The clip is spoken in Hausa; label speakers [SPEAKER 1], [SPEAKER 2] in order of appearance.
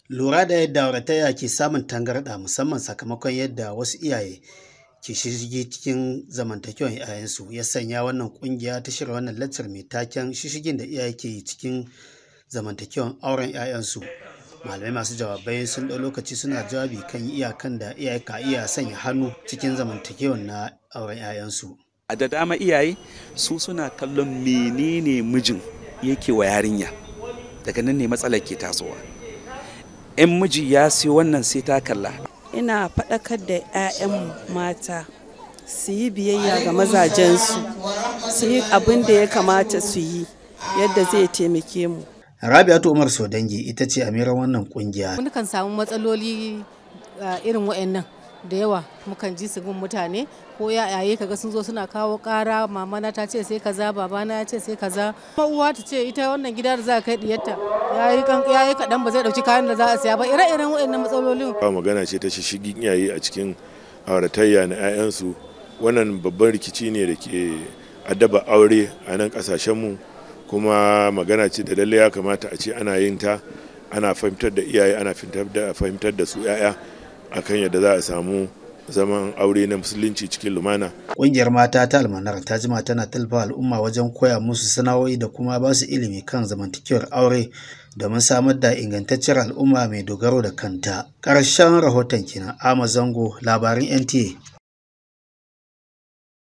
[SPEAKER 1] Lura da yadda auratayya ke samun tangarɗa musamman sakamakon yadda wasu iyaye ke shishigi cikin zamantakewar 'ya'yansu ya sanya wannan kungiya ta shirya wannan laccar mai taken shishigin da iyaye ke yi cikin zamantakewar auren 'ya'yansu. Malamai masu jawabai sun ɗau lokaci suna jawabi kan iyakan da iyaye ka iya sanya hannu cikin zamantakewar na auren 'ya'yansu.
[SPEAKER 2] a da dama iyaye su suna kallon menene mijin yake wa yarinya daga nan ne matsalar ke tasowa in miji ya siyo wannan sai ta kalla
[SPEAKER 3] ina faɗakar da 'ya'yan mata su yi biyayya ga mazajensu su yi abin da ya kamata su yi yadda zai taimake mu
[SPEAKER 1] Rabi'atu Umar Sodangi ita ce amiran wannan kungiya.
[SPEAKER 4] Mukan samu matsaloli irin wa'annan da yawa mukan ji su gun mutane ko yayaye kaga sun zo suna kawo kara mamana ta ce sai kaza babana ya ce sai kaza uwa ta ce ita wannan gida da za a kai diyarta yayi yayi kadan ba zai dauki kayan da za a saya ba ire-iren wa'annan matsalolin
[SPEAKER 5] ba magana ce ta shishigin iyaye a cikin auratayya na 'ya'yansu wannan babban rikici ne da ke addaba aure a nan kasashenmu kuma magana ce da lalle ya kamata a ce ana yin ta ana fahimtar da iyaye ana fahimtar da su 'ya'ya akan yadda za a samu zaman aure na musulunci cikin lumana.
[SPEAKER 1] Ƙungiyar mata ta almanar ta jima tana talfa al'umma wajen koya musu sana'o'i da kuma ba su ilimi kan zamantakewar aure domin samar da ingantacciyar al'umma mai dogaro da kanta. Ƙarshen rahoton kenan Ama Zango labarin NTA.